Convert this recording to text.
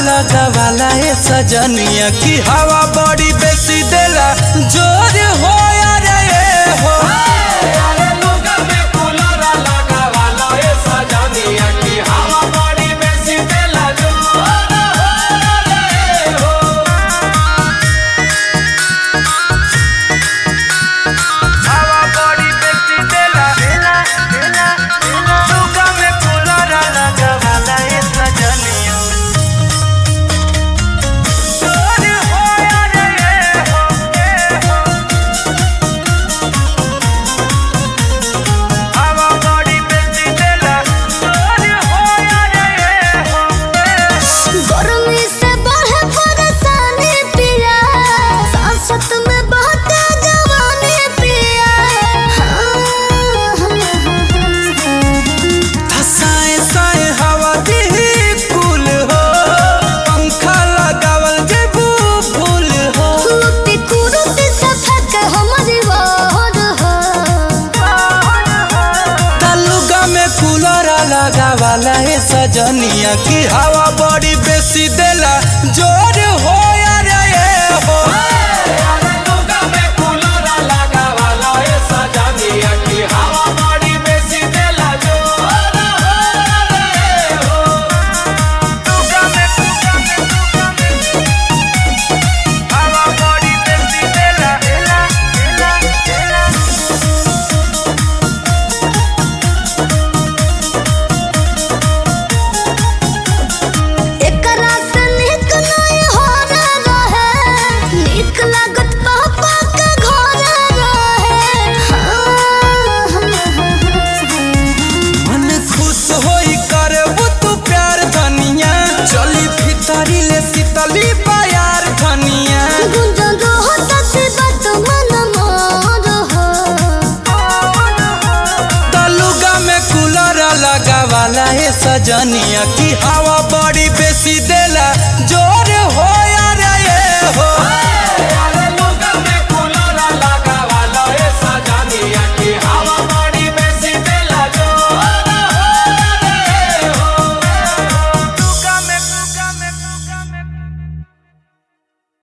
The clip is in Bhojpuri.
लगावाला ए सजनिया की हवा बड़ी बेसी देला जोर हो रे ए हो हवा बड़ी बेसी देला लुगा में कूलर लगावाला ए सजनिया जोर हो रे ए हो ए हो हवा बड़ी बेसी देला जोर हो रे ए हो गर्मी से बढ़े परेशानी पिया सांसत में बहते जवानी पिया साए साए हवा दी कुल हो पंखा लगावल जेबू फूल हो कुरुती कुरुती से फेंक हमारी वार हो तलुगा में कूलर लगावाला है सजनिया की हवा बड़ी बेसी देला जोर हो रे ए हो लुगा में हवा बड़ी बेसी देला एकरा से निक नहीं हो रहे निक लागत पापा के घर रहे मन खुश होई करबू तू प्यार धनिया चली भीतरी ले शीतली प्यार धनिया गुंजन रहो तसे बात मन मोर हो तलुगा में कूलर लगावाला है सजनिया की हवा बड़ी बेसी दे